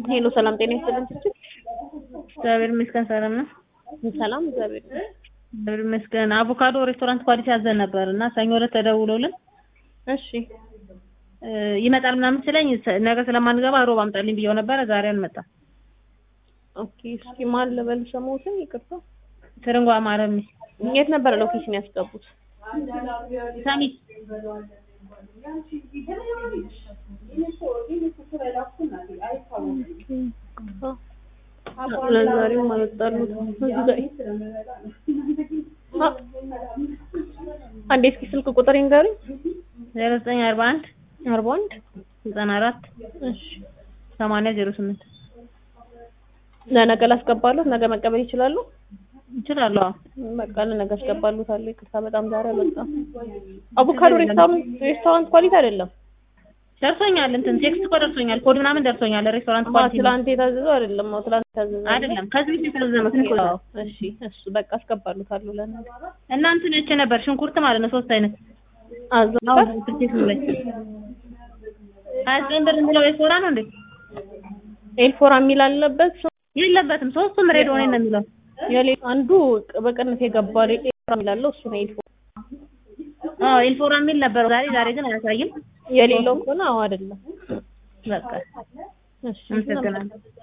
ሄሎ ሰላም ጤና ይስጥልን። እግዚአብሔር ይመስገን ሰላም ነው። ሰላም እግዚአብሔር ይመስገን። እግዚአብሔር ይመስገን። አቮካዶ ሬስቶራንት ኳሊቲ አዘን ነበር እና ሰኞ ዕለት ተደውሎልን እሺ እ ይመጣል ምናምን ስለኝ ሰ- ነገ ስለማንገባ ሮብ አምጣልኝ ብየው ነበረ። ዛሬ አልመጣም። ኦኬ። እስኪ ማን ልበል ስሞትን? ይቅርታ። ትርንጓ ማረሚ የት ነበረ ሎኬሽን ያስገቡት? ሰሚት ለዛሬም አልወጣሉት እዚህ ላይ አ- አንዴ እስኪ ስልክ ቁጥር ይንገሩኝ። ዜሮ ዘጠኝ አርባ አንድ አርባ አንድ ዘጠና አራት እሺ ሰማንያ ዜሮ ስምንት ለነገ ላስገባሉት። ነገ መቀበል ይችላሉ? ይችላሉ። አዎ በቃ ለነገ አስገባሉታለሁ። ይቅርታ በጣም ዛሬ አልወጣም። አቮካዶ ሬስቶራንት ሬስቶራንት ኳሊቲ አይደለም። ደርሶኛል። እንትን ቴክስት እኮ ደርሶኛል። ኮድ ምናምን ደርሶኛል። ሬስቶራንት ማ ኳሊቲ ነው። ትላንት የታዘዘው አይደለም። አዎ ትላንት የታዘዘው አይደለም ከዚህ በፊት የታዘዘ ነው። ስንት አዎ ነው? እሺ እሱ በቃ አስገባሉታለሁ ለነገ እና እንትን እቺ ነበር ሽንኩርት ማለት ነው። ሶስት አይነት አዘባ አሁን ስልኬት ላይ አስገንደር እንለው የሶራ ነው እንዴ? ኤልፎራ የሚል አለበት። የለበትም። ሶስቱም ሬድ ሆነ ነው የሚለው። የሌ አንዱ በቅንፍ የገባ ኤልፎራ የሚል አለው እሱ ነው ኤልፎራ። አዎ ኢንፎራ የሚል ነበር ዛሬ ዛሬ ግን አያሳይም። የሌለው ከሆነ አዎ አይደለም። በቃ እሺ አመሰግናለሁ።